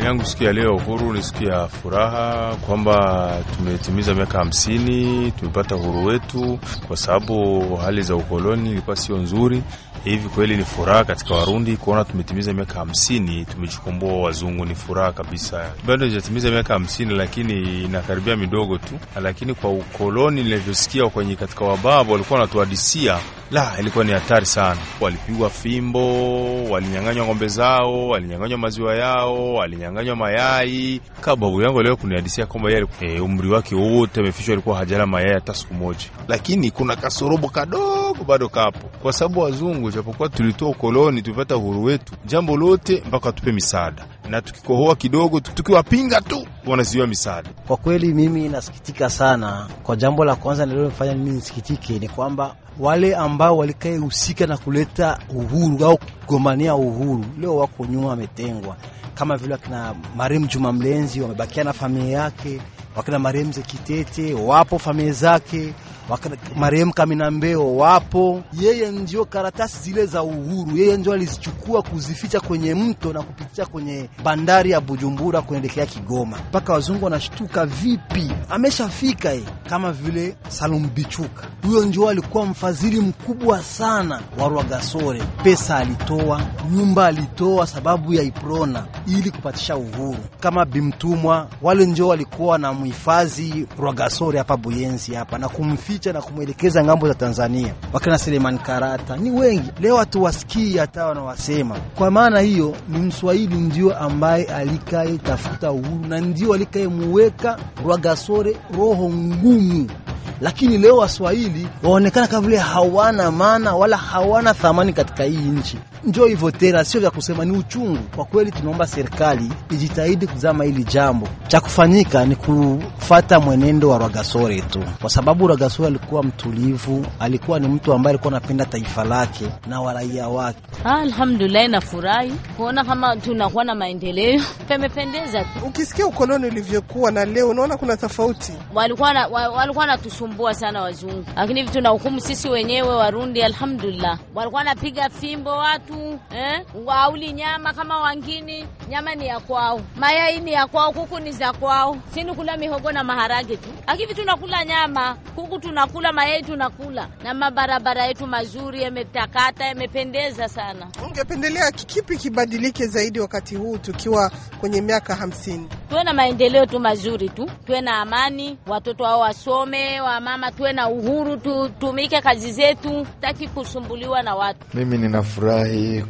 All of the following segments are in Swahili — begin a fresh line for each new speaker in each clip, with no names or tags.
yangu siku ya leo ya uhuru ni siku ya furaha kwamba tumetimiza miaka hamsini, tumepata uhuru wetu, kwa sababu hali za ukoloni ilikuwa sio nzuri. Hivi kweli ni furaha katika Warundi kuona tumetimiza miaka hamsini, tumejikomboa wazungu. Ni furaha kabisa. Bado hajatimiza miaka hamsini, lakini inakaribia midogo tu. Lakini kwa ukoloni nilivyosikia kwenye katika wababu walikuwa wanatuhadisia, la, ilikuwa ni hatari sana. Walipigwa fimbo, walinyang'anywa ng'ombe zao, walinyang'anywa maziwa yao, walinyang'anywa mayai. Kama babu yangu leo kunihadisia kwamba yeye e, umri wake wote amefishwa, alikuwa hajala mayai hata siku moja, lakini kuna kasorobo kadogo bado kapo, kwa sababu wazungu, japokuwa tulitoa ukoloni, tulipata uhuru wetu, jambo lote mpaka watupe misaada, na tukikohoa kidogo, tukiwapinga tu wanaziwa misaada.
Kwa kweli mimi nasikitika sana. Kwa jambo la kwanza nililofanya mimi nisikitike ni kwamba wale ambao walikae husika na kuleta uhuru au kugombania uhuru leo wako nyuma, wametengwa, kama vile wakina marehemu Juma Mlenzi wamebakia na familia yake, wakina marehemu Zekitete wapo familia zake marehemu Kamina Mbeo wapo. Yeye ndio karatasi zile za uhuru, yeye ndio alizichukua kuzificha kwenye mto na kupitia kwenye bandari ya Bujumbura kuelekea Kigoma. Mpaka wazungu wanashtuka, vipi ameshafika ye? Kama vile Salum Bichuka, huyo ndio alikuwa mfadhili mkubwa sana wa Rwagasore. Pesa alitoa, nyumba alitoa sababu ya Iprona ili kupatisha uhuru. Kama Bimtumwa, wale ndio walikuwa na mhifadhi Rwagasore hapa Buyenzi hapa na kumficha na kumwelekeza ngambo za Tanzania. Wakina Selemani Karata ni wengi, leo hatuwasikii hata wanawasema. Kwa maana hiyo, ni Mswahili ndio ambaye alikaye tafuta uhuru na ndio alikaye muweka Rwagasore roho ngumu lakini leo Waswahili waonekana kama vile hawana maana wala hawana thamani katika hii nchi. Njo hivyo tena, sio vya kusema, ni uchungu kwa kweli. Tunaomba serikali ijitahidi kuzama hili jambo. Cha kufanyika ni kufata mwenendo wa Rwagasore tu, kwa sababu Rwagasore alikuwa mtulivu, alikuwa ni mtu ambaye alikuwa anapenda taifa lake na waraia wake.
Alhamdulillah, nafurahi kuona kama tunakuwa na maendeleo, pamependeza tu.
Ukisikia ukoloni ulivyokuwa na leo, unaona kuna tofauti.
Walikuwa na, walikuwa natusumbua sana wazungu, lakini hivi tunahukumu sisi wenyewe Warundi. Alhamdulillah, walikuwa napiga fimbo watu eh, wauli nyama kama wangini, nyama ni ya kwao, mayai ni ya kwao, kuku ni za kwao, sini kula mihogo na maharage tu, lakini tunakula nyama, kuku tunakula, mayai tunakula, na mabarabara yetu mazuri yametakata, yamependeza sana.
Ungependelea kipi kibadilike zaidi wakati huu tukiwa kwenye miaka hamsini?
Tuwe na maendeleo tu mazuri tu, tuwe na amani, watoto wao wasome, wamama tuwe na uhuru, tutumike kazi zetu, taki kusumbuliwa na watu.
Mimi ninafurahi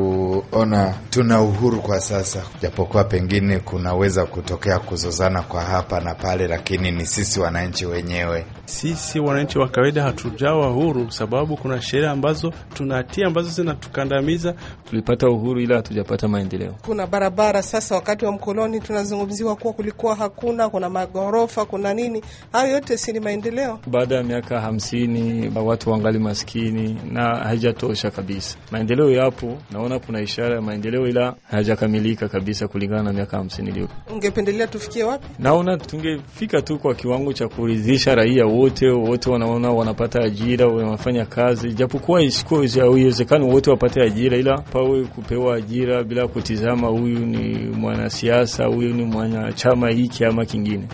kuona tuna uhuru kwa sasa, japokuwa pengine kunaweza kutokea kuzozana kwa hapa na pale, lakini ni sisi wananchi wenyewe.
Sisi wananchi wa kawaida hatujawa huru, sababu kuna sheria ambazo tunatia ambazo zinatukandamiza.
Tulipata uhuru ila hatujapata maendeleo.
Kuna barabara sasa, wakati wa mkoloni tunazungumziwa kuwa kulikuwa hakuna, kuna maghorofa, kuna nini, hayo yote si ni maendeleo?
Baada ya miaka hamsini watu wangali maskini na haijatosha kabisa. Maendeleo yapo, naona kuna ishara ya maendeleo, ila hayajakamilika kabisa kulingana na miaka hamsini iliyopita.
Ungependelea tufikie wapi?
Naona tungefika tu kwa kiwango cha kuridhisha raia wote, wote wanaona wanapata ajira, wanafanya kazi, japokuwa haiwezekani wote wapate ajira, ila pawe kupewa ajira bila kutizama huyu ni mwanasiasa, huyu ni mwanachama hiki ama kingine.